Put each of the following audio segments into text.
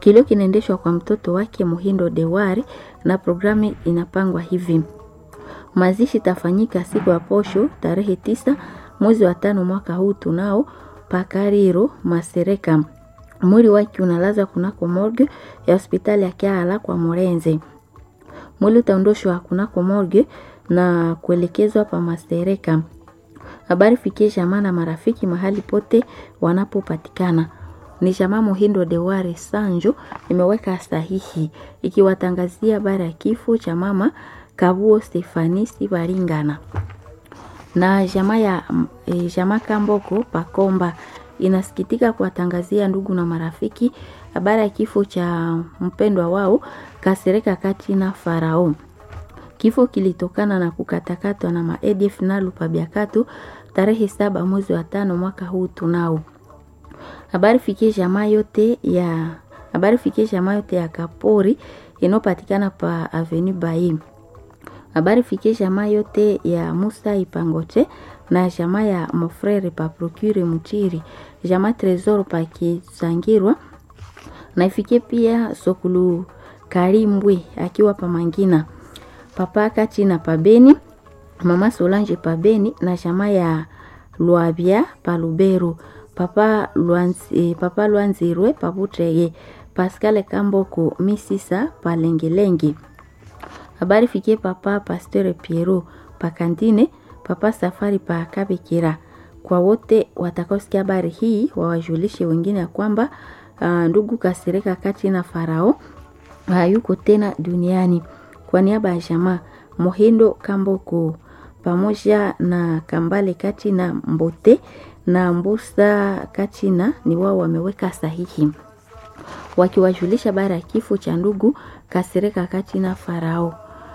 Kilio kinaendeshwa kwa mtoto wake Muhindo Dewari na programu inapangwa hivi: mazishi tafanyika siku ya posho tarehe tisa mwezi wa tano mwaka huu tunao Pakariro Masereka. Mwili wake unalazwa kunako morgue ya hospitali ya Kiala kwa Morenze. Mwili utaondoshwa kunako morgue na kuelekezwa pa Masereka. Habari fikie jamaa na marafiki mahali pote wanapopatikana. Ni jamaa Muhindo Dewari Sanjo imeweka sahihi ikiwatangazia habari ya kifo cha mama Kabuo Stefanisi Baringana na jamaa ya e, jamaa Kamboko Pakomba inasikitika kuwatangazia ndugu na marafiki habari ya kifo cha mpendwa wao Kasereka kati na Farao. Kifo kilitokana na kukatakatwa na maedf na lupabiakatu tarehe saba mwezi wa tano mwaka huu tunao. Habari fikie jamaa yote ya habari fikie jamaa yote ya Kapori inayopatikana pa Avenue Bayi. Habari fikie jamaa yote ya Musa Ipangoche na jamaa ya Mofrere pa Procure Mutiri, jamaa Tresor pa Kisangirwa na ifikie pia Sokulu Karimbwe akiwa pa Mangina. Papa Kati na Pabeni, Mama Solange Pabeni na jamaa ya Lwabia pa Luberu. Papa Luanzi, Papa Luanzirwe Pabutreye, Pascal Kamboko Misisa pa Lengelenge. Habari fikie Papa Pasteur Piero pa Kantine, Papa Safari pa Kabekira. Kwa wote watakaosikia habari hii wawajulishe wengine ya kwamba uh, ndugu Kasereka kati na Farao hayuko tena duniani. Kwa niaba ya jamaa Mohindo Kamboko pamoja na Kambale kati na Mbote na Mbusa Kachina ni wao wameweka sahihi wakiwajulisha habari ya kifo cha ndugu Kasereka Kachina Farao.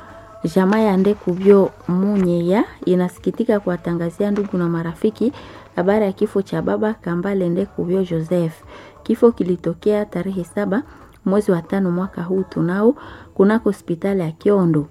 Jamaa ya Ndekubyo Munyeya inasikitika kuwatangazia ndugu na marafiki habari ya kifo cha baba Kambale Ndekubyo Joseph. Kifo kilitokea tarehe saba mwezi wa tano mwaka huu tunao kunako hospitali ya Kiondo.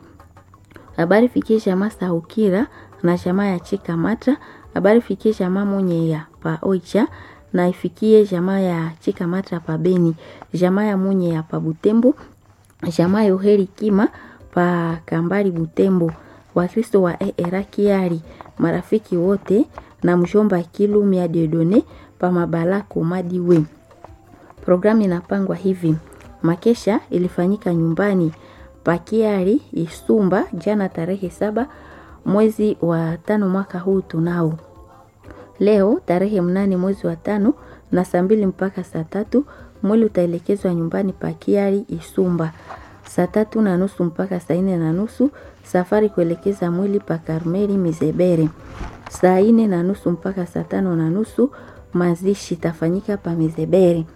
Habari fikie jamaa Saukira na jamaa ya Chikamata. Habari fikie jamaa Munyeya pa Oicha na ifikie jamaa ya Chikamata pa Beni, jamaa ya Munyeya pa Butembo, jamaa ya Uheri Kima pa Kambari Butembo, Wakristo wa ERA Kiari, marafiki wote na mjomba Kilumia Dedone pa Mabalako Madiwe. Programu inapangwa hivi: makesha ilifanyika nyumbani Pakiari Isumba jana tarehe saba mwezi wa tano mwaka huu tunao. Leo tarehe mnane mwezi wa tano na saa mbili mpaka saa tatu mwili utaelekezwa nyumbani Pakiari Isumba. Saa tatu na nusu mpaka saa nne na nusu safari kuelekeza mwili pa Karmeli Mizebere. Saa nne na nusu mpaka saa tano na nusu mazishi tafanyika pa Mizebere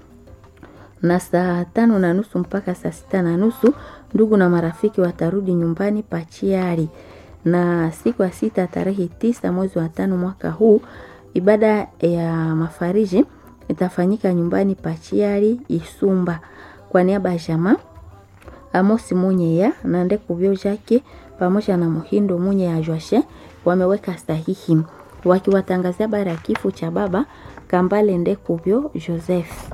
na saa tano na nusu mpaka saa sita na nusu ndugu na marafiki watarudi nyumbani Pachiari. Na siku ya sita tarehe tisa mwezi wa tano mwaka huu ibada ya mafariji itafanyika nyumbani Pachiari Isumba. Kwa niaba ya jamaa Amosi Munyeya na Ndekubyo Jake pamoja na Muhindo Munyeya Joashe wameweka sahihi wakiwatangazia habari ya kifo cha baba Kambale Ndekubyo Joseph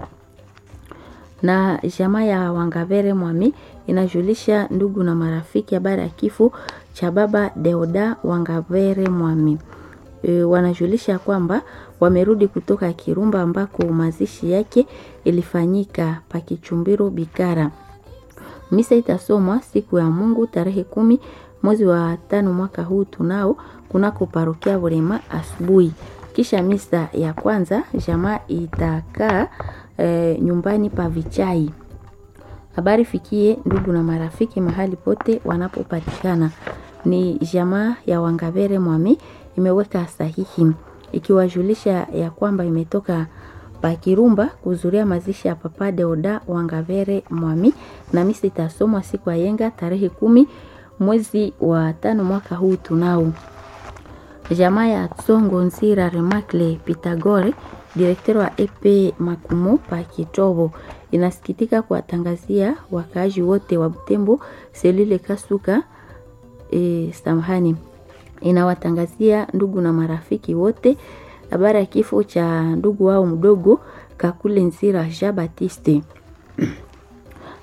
na jamaa ya Wangavere Mwami inajulisha ndugu na marafiki habari ya kifo cha baba Deoda Wangavere Mwami. E, wanajulisha kwamba wamerudi kutoka Kirumba ambako mazishi yake ilifanyika pakichumbiro Bikara. Misa itasomwa siku ya Mungu tarehe kumi mwezi wa tano mwaka huu tunao kunako parokia Burema asubuhi. Kisha misa ya kwanza jamaa itakaa e, nyumbani pa Vichai. Habari fikie ndugu na marafiki mahali pote wanapopatikana. Ni jamaa ya Wangavere Mwami imeweka sahihi ikiwajulisha ya kwamba imetoka Pakirumba kuzuria mazishi ya Papa Deoda Wangavere Mwami, na misi itasomwa siku ya yenga tarehe kumi mwezi wa tano mwaka huu tunao. Jamaa ya Tsongo Nzira Remakle Pitagore direkteri wa EP Makumo pa Kitobo inasikitika kuwatangazia wakaaji wote wa Butembo selile Kasuka e, samahani inawatangazia ndugu na marafiki wote habari ya kifo cha ndugu wao mdogo Kakule Nzira Jean Baptiste.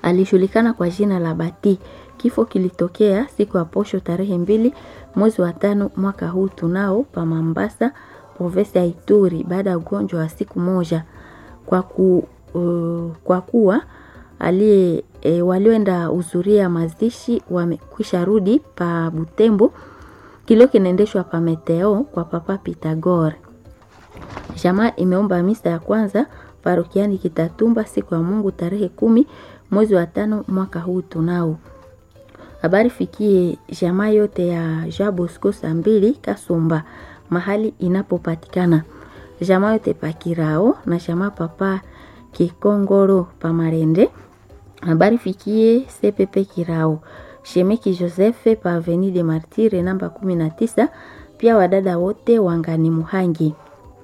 alijulikana kwa jina la Bati. Kifo kilitokea siku ya posho tarehe mbili mwezi wa tano mwaka huu tunao pa Mambasa, provinsi ya Ituri, baada ya ugonjwa wa siku moja. Kwa, ku, uh, kwa kuwa aliye e, walioenda uzuria mazishi wamekwisha rudi pa Butembo, kilio kinaendeshwa pa Meteo kwa Papa Pitagore. Jamaa imeomba misa ya kwanza parokiani Kitatumba siku ya Mungu tarehe kumi mwezi wa tano mwaka huu tunao. Habari fikie jamaa yote ya Jean Bosco saa mbili Kasumba mahali inapopatikana jamaa yote pa Kirao na jamaa papa Kikongoro pa Marende. Habari fikie CPP Kirao Shemeki Joseph pa Avenue de Martire namba 19, pia wadada wote wangani Muhangi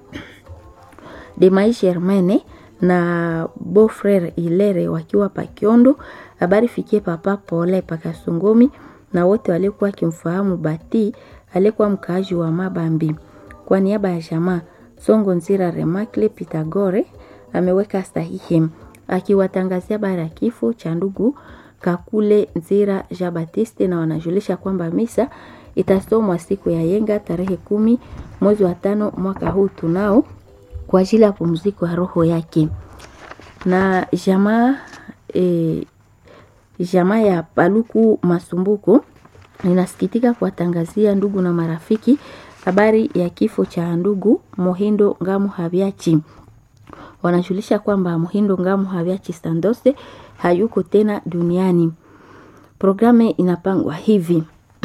Demai Germaine na Beau-Frere Ilere wakiwa pa Kiondo. Habari fikie papa Pole pa Kasongomi na wote waliokuwa wakimfahamu Bati aliyekuwa mkaaji wa Mabambi. Kwa niaba ya jamaa Songo Nzira Remakle Pitagore ameweka sahihi akiwatangazia habari ya kifo cha ndugu Kakule Nzira Jean Baptiste, na wanajulisha kwamba misa itasomwa siku ya yenga tarehe kumi mwezi wa tano mwaka huu tunao kwa ajili ya pumziko ya roho yake. Na jamaa e, jamaa ya Paluku Masumbuko inasikitika kuwatangazia ndugu na marafiki habari ya kifo cha ndugu Mohindo Ngamu Habiachi. Wanajulisha kwamba Mohindo Ngamu Habiachi Sandose hayuko tena duniani. Programu inapangwa hivi: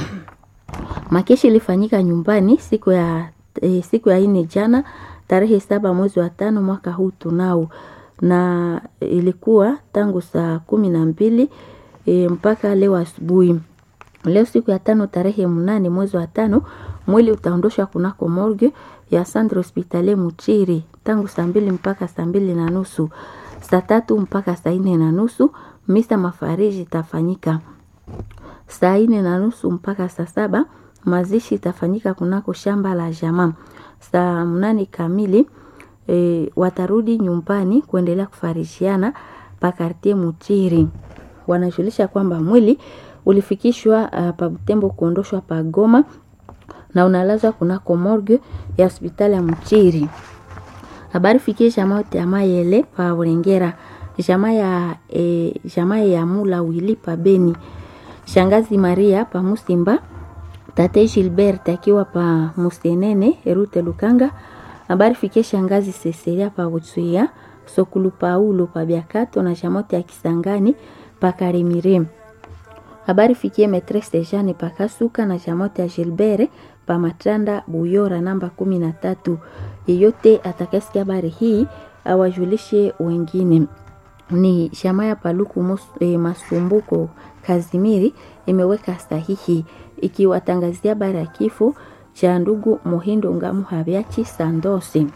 makeshi ilifanyika nyumbani siku ya e, siku ya ine jana tarehe saba mwezi wa tano mwaka huu tunao, na ilikuwa tangu saa kumi na mbili e, mpaka leo asubuhi. Leo siku ya tano tarehe mnane mwezi wa tano mwili utaondoshwa kunako morgue ya Centre Hospitalier Muchiri tangu saa mbili mpaka saa mbili na nusu, saa tatu mpaka saa nne na nusu misa mafariji itafanyika saa nne na nusu mpaka saa saba. Mazishi itafanyika kunako shamba la jamaa saa mnane kamili. E, watarudi nyumbani kuendelea kufarishiana pa kartie Muchiri. Wanajulisha kwamba mwili ulifikishwa uh, pa Butembo kuondoshwa pa Goma na unalazwa kunako morgue ya hospitali ya Mchiri. Habari fikie jamaa yote ya Mayele pa Burengera, jamaa ya e, jamaa ya Mula Wili pa Beni, shangazi Maria pa Musimba, tate Gilbert akiwa pa Musenene Erute Lukanga. Habari fikie shangazi Cecilia pa Utsuya, Sokulu Paulo pa Biakato na jamaa yote ya Kisangani pa Karimire. Habari fikie Metresse Jeanne pa Kasuka na jamaa yote ya Gilbert pa Matanda Buyora namba kumi na tatu. Yeyote atakayesikia habari hii awajulishe wengine. Ni jamaa ya Paluku mus, e, Masumbuko Kazimiri imeweka sahihi ikiwatangazia habari ya kifo cha ndugu Mohindo Ngamu Habiachi Sandosi.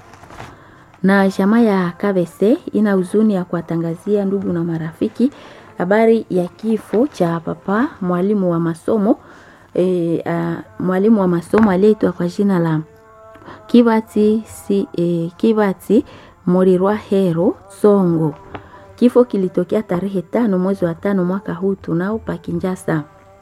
Na jamaa ya Kabese ina huzuni ya kuwatangazia ndugu na marafiki habari ya kifo cha papa mwalimu wa masomo E, uh, mwalimu wa masomo aliyeitwa kwa jina la Kibati, si, e, Kibati Morirwa Hero Songo. Kifo kilitokea tarehe tano mwezi wa tano mwaka huu tunao pa Kinjasa.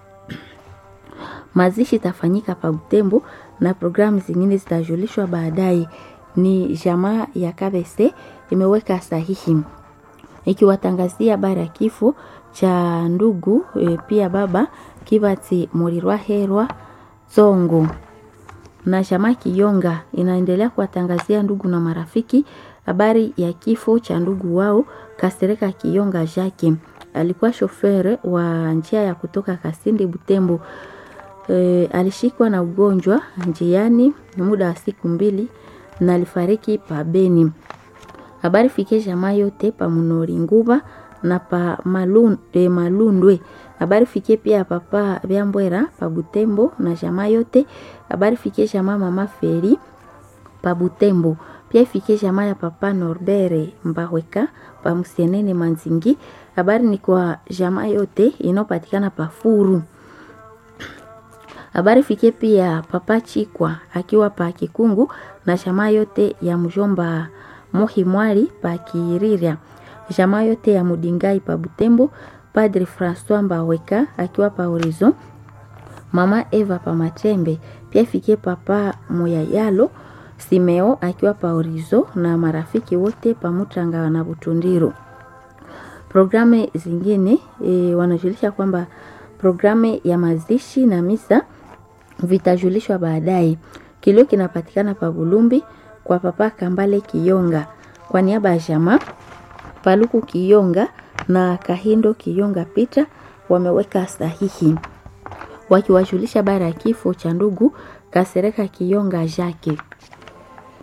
Mazishi itafanyika pa Butembo na programu zingine zitajulishwa baadaye. Ni jamaa ya Kabese imeweka sahihi ikiwatangazia habari ya kifo cha ndugu e, pia baba Kibati Morirwa Herwa Zongo na chama Kiyonga inaendelea kuwatangazia ndugu na marafiki habari ya kifo cha ndugu wao Kasereka Kiyonga Jake. Alikuwa shofere wa njia ya kutoka Kasindi Butembo. E, alishikwa na ugonjwa njiani muda wa siku mbili na alifariki pa Beni. Habari fikie jamaa yote pa Munori Nguba na pa Malun, e, Malundwe habari fikie pia papa Byambwera pa Butembo na jamaa yote. Habari fikie jamaa mama Feri pa Butembo, pia ifikie jamaa ya papa Norbere Mbahweka pa Musienene Manzingi. Habari ni kwa jamaa yote inayopatikana pa Furu. Habari fikie pia papa Chikwa akiwa pa Kikungu na jamaa yote ya mjomba Mohi Mwali pa Kiriria. jamaa yote ya Mudingai pa Butembo, Padre Francois Mbaweka akiwa pa Horizon, mama Eva pa Matembe, pia ifikie papa Moyayalo Simeo akiwa pa Horizon na marafiki wote pa Mutanga na Butundiro. Programu zingine e, wanajulisha kwamba programu ya mazishi na misa vitajulishwa baadaye. Kilio kinapatikana pa Bulumbi kwa papa Kambale Kiyonga kwa niaba ya jamaa Paluku Kiyonga na Kahindo Kiyonga Pita wameweka sahihi wakiwajulisha bara ya kifo cha ndugu Kasereka Kiyonga Jake.